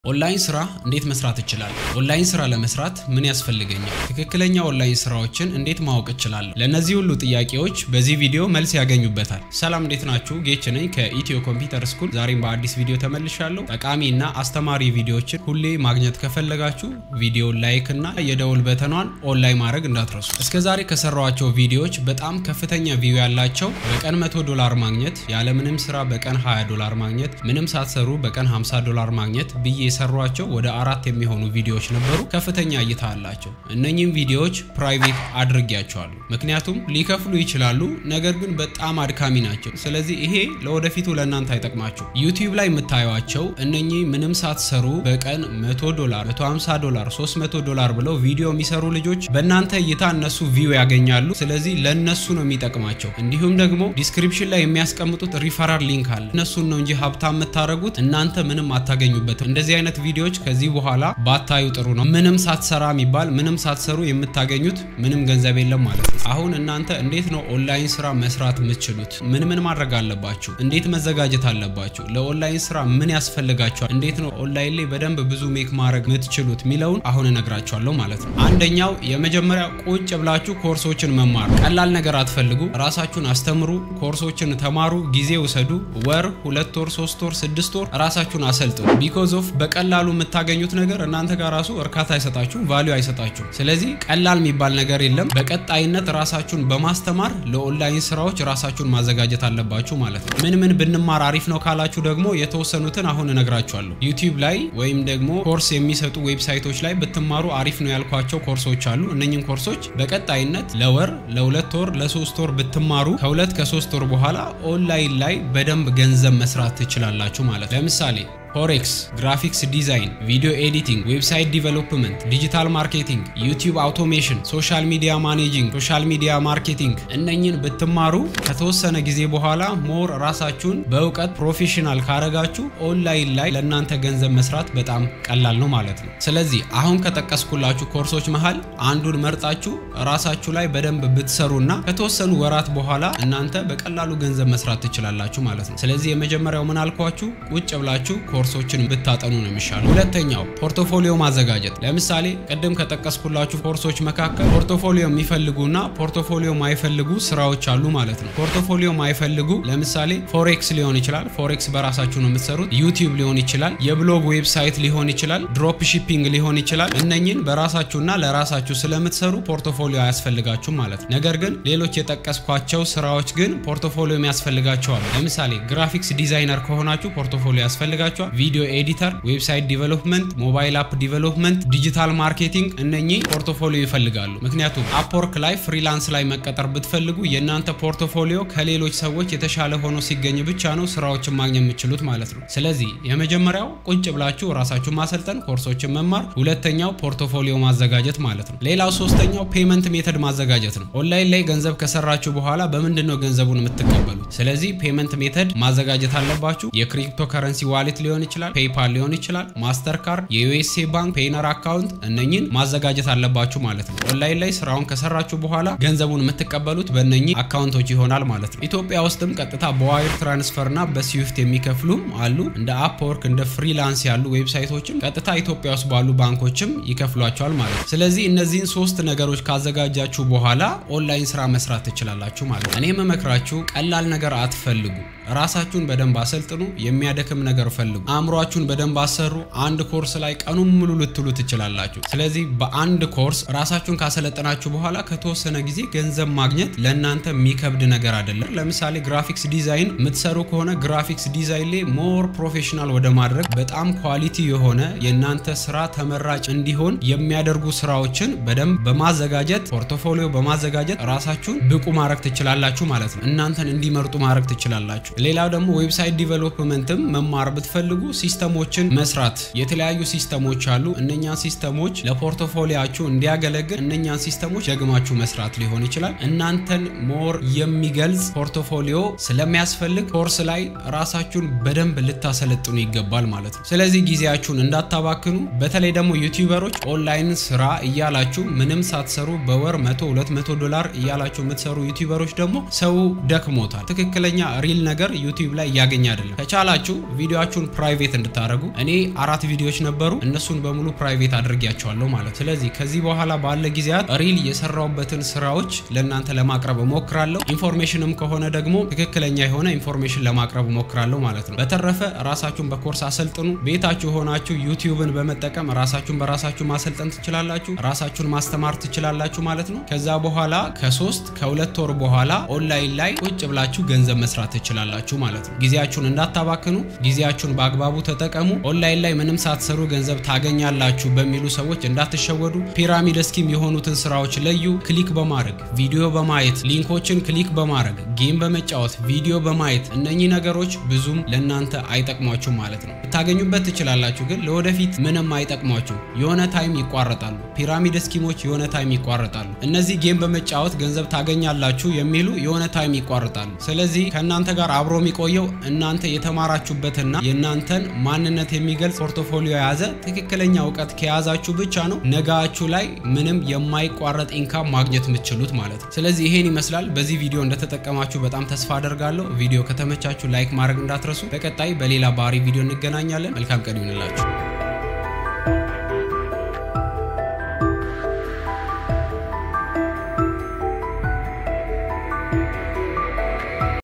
ኦንላይን ስራ እንዴት መስራት እችላለሁ? ኦንላይን ስራ ለመስራት ምን ያስፈልገኛል? ትክክለኛ ኦንላይን ስራዎችን እንዴት ማወቅ እችላለሁ? ለእነዚህ ሁሉ ጥያቄዎች በዚህ ቪዲዮ መልስ ያገኙበታል። ሰላም እንዴት ናችሁ? ጌች ነኝ ከኢትዮ ኮምፒውተር ስኩል። ዛሬም በአዲስ ቪዲዮ ተመልሻለሁ። ጠቃሚ እና አስተማሪ ቪዲዮዎችን ሁሌ ማግኘት ከፈለጋችሁ ቪዲዮ ላይክ እና የደውል በተኗን ኦንላይን ማድረግ እንዳትረሱ። እስከ ዛሬ ከሰራኋቸው ቪዲዮዎች በጣም ከፍተኛ ቪው ያላቸው በቀን 100 ዶላር ማግኘት፣ ያለምንም ስራ በቀን 20 ዶላር ማግኘት፣ ምንም ሳትሰሩ በቀን 50 ዶላር ማግኘት ብዬ የሰሯቸው ወደ አራት የሚሆኑ ቪዲዮዎች ነበሩ። ከፍተኛ እይታ አላቸው። እነኚህም ቪዲዮዎች ፕራይቬት አድርጌያቸዋለሁ። ምክንያቱም ሊከፍሉ ይችላሉ፣ ነገር ግን በጣም አድካሚ ናቸው። ስለዚህ ይሄ ለወደፊቱ ለእናንተ አይጠቅማቸው። ዩቲዩብ ላይ የምታዩቸው እነኚህ ምንም ሳትሰሩ በቀን 100 ዶላር፣ 150 ዶላር፣ 300 ዶላር ብለው ቪዲዮ የሚሰሩ ልጆች በእናንተ እይታ እነሱ ቪው ያገኛሉ። ስለዚህ ለእነሱ ነው የሚጠቅማቸው። እንዲሁም ደግሞ ዲስክሪፕሽን ላይ የሚያስቀምጡት ሪፈራል ሊንክ አለ። እነሱን ነው እንጂ ሀብታም የምታደርጉት እናንተ ምንም አታገኙበትም። እንደዚህ አይነት ቪዲዮዎች ከዚህ በኋላ ባታዩ ጥሩ ነው። ምንም ሳትሰራ የሚባል ምንም ሳትሰሩ የምታገኙት ምንም ገንዘብ የለም ማለት ነው። አሁን እናንተ እንዴት ነው ኦንላይን ስራ መስራት የምትችሉት? ምን ምን ማድረግ አለባችሁ? እንዴት መዘጋጀት አለባችሁ? ለኦንላይን ስራ ምን ያስፈልጋችኋል? እንዴት ነው ኦንላይን ላይ በደንብ ብዙ ሜክ ማድረግ የምትችሉት የሚለውን አሁን እነግራችኋለሁ ማለት ነው። አንደኛው የመጀመሪያ ቁጭ ብላችሁ ኮርሶችን መማር። ቀላል ነገር አትፈልጉ። ራሳችሁን አስተምሩ፣ ኮርሶችን ተማሩ፣ ጊዜ ውሰዱ። ወር፣ ሁለት ወር፣ ሶስት ወር፣ ስድስት ወር ራሳችሁን አሰልጥኑ። ቢኮዝ ኦፍ በቀላሉ የምታገኙት ነገር እናንተ ጋር ራሱ እርካታ አይሰጣችሁም፣ ቫሊዩ አይሰጣችሁም። ስለዚህ ቀላል የሚባል ነገር የለም። በቀጣይነት ራሳችሁን በማስተማር ለኦንላይን ስራዎች ራሳችሁን ማዘጋጀት አለባችሁ ማለት ነው። ምን ምን ብንማር አሪፍ ነው ካላችሁ ደግሞ የተወሰኑትን አሁን እነግራችኋለሁ። ዩቲዩብ ላይ ወይም ደግሞ ኮርስ የሚሰጡ ዌብሳይቶች ላይ ብትማሩ አሪፍ ነው ያልኳቸው ኮርሶች አሉ። እነኝን ኮርሶች በቀጣይነት ለወር፣ ለሁለት ወር፣ ለሶስት ወር ብትማሩ ከሁለት ከሶስት ወር በኋላ ኦንላይን ላይ በደንብ ገንዘብ መስራት ትችላላችሁ ማለት ለምሳሌ ፎሬክስ፣ ግራፊክስ ዲዛይን፣ ቪዲዮ ኤዲቲንግ፣ ዌብሳይት ዲቨሎፕመንት፣ ዲጂታል ማርኬቲንግ፣ ዩቲዩብ አውቶሜሽን፣ ሶሻል ሚዲያ ማኔጂንግ፣ ሶሻል ሚዲያ ማርኬቲንግ እነኝን ብትማሩ ከተወሰነ ጊዜ በኋላ ሞር ራሳችሁን በእውቀት ፕሮፌሽናል ካረጋችሁ ኦንላይን ላይ ለእናንተ ገንዘብ መስራት በጣም ቀላል ነው ማለት ነው። ስለዚህ አሁን ከጠቀስኩላችሁ ኮርሶች መሃል አንዱን መርጣችሁ ራሳችሁ ላይ በደንብ ብትሰሩና ከተወሰኑ ወራት በኋላ እናንተ በቀላሉ ገንዘብ መስራት ትችላላችሁ ማለት ነው። ስለዚህ የመጀመሪያው ምን አልኳችሁ? ቁጭ ብላችሁ ኮርሶችን ብታጠኑ ነው የሚሻለው። ሁለተኛው ፖርቶፎሊዮ ማዘጋጀት። ለምሳሌ ቅድም ከጠቀስኩላችሁ ኮርሶች መካከል ፖርቶፎሊዮ የሚፈልጉና ፖርቶፎሊዮ ማይፈልጉ ስራዎች አሉ ማለት ነው። ፖርቶፎሊዮ ማይፈልጉ ለምሳሌ ፎሬክስ ሊሆን ይችላል። ፎሬክስ በራሳችሁ ነው የምትሰሩት። ዩቲዩብ ሊሆን ይችላል። የብሎግ ዌብሳይት ሊሆን ይችላል። ድሮፕ ሺፒንግ ሊሆን ይችላል። እነኝን በራሳችሁና ለራሳችሁ ስለምትሰሩ ፖርቶፎሊዮ አያስፈልጋችሁም ማለት ነው። ነገር ግን ሌሎች የጠቀስኳቸው ስራዎች ግን ፖርቶፎሊዮ ያስፈልጋቸዋል። ለምሳሌ ግራፊክስ ዲዛይነር ከሆናችሁ ፖርቶፎሊዮ ያስፈልጋቸዋል ቪዲዮ ኤዲተር፣ ዌብሳይት ዲቨሎፕመንት፣ ሞባይል አፕ ዲቨሎፕመንት፣ ዲጂታል ማርኬቲንግ እነኚህ ፖርቶፎሊዮ ይፈልጋሉ። ምክንያቱም አፕወርክ ላይ ፍሪላንስ ላይ መቀጠር ብትፈልጉ የእናንተ ፖርቶፎሊዮ ከሌሎች ሰዎች የተሻለ ሆኖ ሲገኝ ብቻ ነው ስራዎችን ማግኘት የምችሉት ማለት ነው። ስለዚህ የመጀመሪያው ቁጭ ብላችሁ ራሳችሁን ማሰልጠን፣ ኮርሶችን መማር፣ ሁለተኛው ፖርቶፎሊዮ ማዘጋጀት ማለት ነው። ሌላው ሶስተኛው ፔመንት ሜተድ ማዘጋጀት ነው። ኦንላይን ላይ ገንዘብ ከሰራችሁ በኋላ በምንድን ነው ገንዘቡን የምትቀበሉት? ስለዚህ ፔመንት ሜተድ ማዘጋጀት አለባችሁ። የክሪፕቶ ከረንሲ ዋሌት ሊሆን ይችላል፣ ፔይፓል ሊሆን ይችላል፣ ማስተር ካርድ፣ የዩኤስኤ ባንክ፣ ፔይነር አካውንት እነኝን ማዘጋጀት አለባችሁ ማለት ነው። ኦንላይን ላይ ስራውን ከሰራችሁ በኋላ ገንዘቡን የምትቀበሉት በእነኚህ አካውንቶች ይሆናል ማለት ነው። ኢትዮጵያ ውስጥም ቀጥታ በዋይር ትራንስፈር እና በስዊፍት የሚከፍሉም አሉ። እንደ አፕወርክ እንደ ፍሪላንስ ያሉ ዌብሳይቶችም ቀጥታ ኢትዮጵያ ውስጥ ባሉ ባንኮችም ይከፍሏቸዋል ማለት ነው። ስለዚህ እነዚህን ሶስት ነገሮች ካዘጋጃችሁ በኋላ ኦንላይን ስራ መስራት ትችላላችሁ ማለት ነው። እኔ የምመክራችሁ ቀላል ነገር አትፈልጉ። ራሳችሁን በደንብ አሰልጥኑ። የሚያደክም ነገር ፈልጉ። አእምሯችሁን በደንብ አሰሩ። አንድ ኮርስ ላይ ቀኑን ሙሉ ልትሉ ትችላላችሁ። ስለዚህ በአንድ ኮርስ ራሳችሁን ካሰለጠናችሁ በኋላ ከተወሰነ ጊዜ ገንዘብ ማግኘት ለእናንተ የሚከብድ ነገር አይደለም። ለምሳሌ ግራፊክስ ዲዛይን የምትሰሩ ከሆነ ግራፊክስ ዲዛይን ላይ ሞር ፕሮፌሽናል ወደ ማድረግ በጣም ኳሊቲ የሆነ የእናንተ ስራ ተመራጭ እንዲሆን የሚያደርጉ ስራዎችን በደንብ በማዘጋጀት ፖርቶፎሊዮ በማዘጋጀት ራሳችሁን ብቁ ማድረግ ትችላላችሁ ማለት ነው። እናንተን እንዲመርጡ ማድረግ ትችላላችሁ። ሌላው ደግሞ ዌብሳይት ዲቨሎፕመንትም መማር ብትፈልጉ ሲስተሞችን መስራት የተለያዩ ሲስተሞች አሉ። እነኛን ሲስተሞች ለፖርቶፎሊያችሁ እንዲያገለግል እነኛን ሲስተሞች ደግማችሁ መስራት ሊሆን ይችላል። እናንተን ሞር የሚገልጽ ፖርቶፎሊዮ ስለሚያስፈልግ ኮርስ ላይ ራሳችሁን በደንብ ልታሰለጥኑ ይገባል ማለት ነው። ስለዚህ ጊዜያችሁን እንዳታባክኑ። በተለይ ደግሞ ዩቲዩበሮች ኦንላይን ስራ እያላችሁ ምንም ሳትሰሩ በወር 100 200 ዶላር እያላችሁ የምትሰሩ ዩቲዩበሮች ደግሞ ሰው ደክሞታል። ትክክለኛ ሪል ነገር ዩቲዩብ ላይ እያገኘ አይደለም። ከቻላችሁ ቪዲዮችሁን ፕራይቬት ፕራይቬት እንድታደርጉ እኔ አራት ቪዲዮዎች ነበሩ እነሱን በሙሉ ፕራይቬት አድርጊያቸዋለሁ ማለት ስለዚህ ከዚህ በኋላ ባለ ጊዜያት ሪል የሰራውበትን ስራዎች ለእናንተ ለማቅረብ እሞክራለሁ ኢንፎርሜሽንም ከሆነ ደግሞ ትክክለኛ የሆነ ኢንፎርሜሽን ለማቅረብ እሞክራለሁ ማለት ነው በተረፈ ራሳችሁን በኮርስ አሰልጥኑ ቤታችሁ ሆናችሁ ዩቲዩብን በመጠቀም ራሳችሁን በራሳችሁ ማሰልጠን ትችላላችሁ ራሳችሁን ማስተማር ትችላላችሁ ማለት ነው ከዛ በኋላ ከሶስት ከሁለት ወር በኋላ ኦንላይን ላይ ቁጭ ብላችሁ ገንዘብ መስራት ትችላላችሁ ማለት ነው ጊዜያችሁን እንዳታባክኑ ጊዜያችሁን በአግባቡ ተጠቀሙ ኦንላይን ላይ ምንም ሳትሰሩ ገንዘብ ታገኛላችሁ በሚሉ ሰዎች እንዳትሸወዱ ፒራሚድ ስኪም የሆኑትን ስራዎች ለዩ ክሊክ በማድረግ ቪዲዮ በማየት ሊንኮችን ክሊክ በማድረግ ጌም በመጫወት ቪዲዮ በማየት እነኚህ ነገሮች ብዙም ለእናንተ አይጠቅሟችሁ ማለት ነው ልታገኙበት ትችላላችሁ ግን ለወደፊት ምንም አይጠቅሟችሁ የሆነ ታይም ይቋረጣሉ ፒራሚድ ስኪሞች የሆነ ታይም ይቋረጣሉ እነዚህ ጌም በመጫወት ገንዘብ ታገኛላችሁ የሚሉ የሆነ ታይም ይቋረጣሉ ስለዚህ ከእናንተ ጋር አብሮ የሚቆየው እናንተ የተማራችሁበትና የእናንተን ማንነት የሚገልጽ ፖርቶፎሊዮ የያዘ ትክክለኛ እውቀት ከያዛችሁ ብቻ ነው ነጋችሁ ላይ ምንም የማይቋረጥ ኢንካም ማግኘት የምትችሉት ማለት ነው ስለዚህ ይሄን ይመስላል በዚህ ቪዲዮ እንደተጠቀማችሁ በጣም ተስፋ አደርጋለሁ ቪዲዮ ከተመቻችሁ ላይክ ማድረግ እንዳትረሱ በቀጣይ በሌላ ባህሪ ቪዲዮ እንገናኛለን መልካም ቀን ይሁንላችሁ